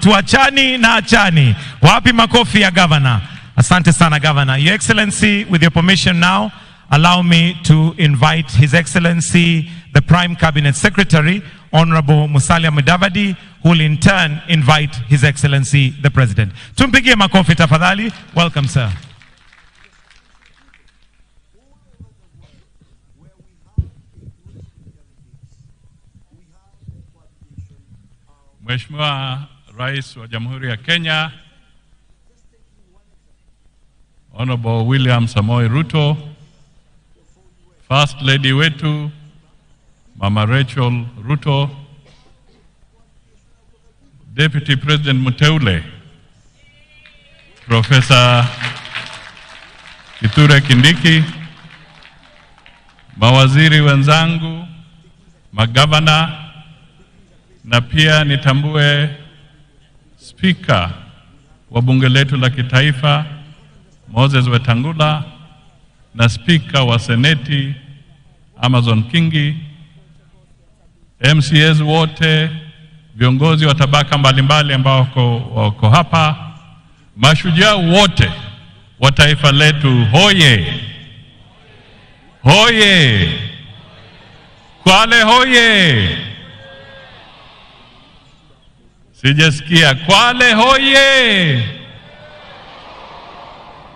hatuachani na achani. Wapi makofi ya gavana? Asante sana gavana. Your Excellency, with your permission now, allow me to invite His Excellency, the Prime Cabinet Secretary, Honorable Musalia Mudavadi, who will in turn invite His Excellency, the President. Tumpigie makofi tafadhali. Welcome, sir. Mheshimiwa Rais wa Jamhuri ya Kenya Honorable William Samoei Ruto, First Lady wetu Mama Rachel Ruto, Deputy President Muteule Profesa Kithure Kindiki, mawaziri wenzangu, magavana na pia nitambue spika wa bunge letu la kitaifa Moses Wetangula na spika wa seneti Amazon Kingi, MCAs wote, viongozi wa tabaka mbalimbali ambao wako, wako hapa, mashujaa wote wa taifa letu, hoye hoye! Kwale hoye! Sijasikia. Kwale hoye!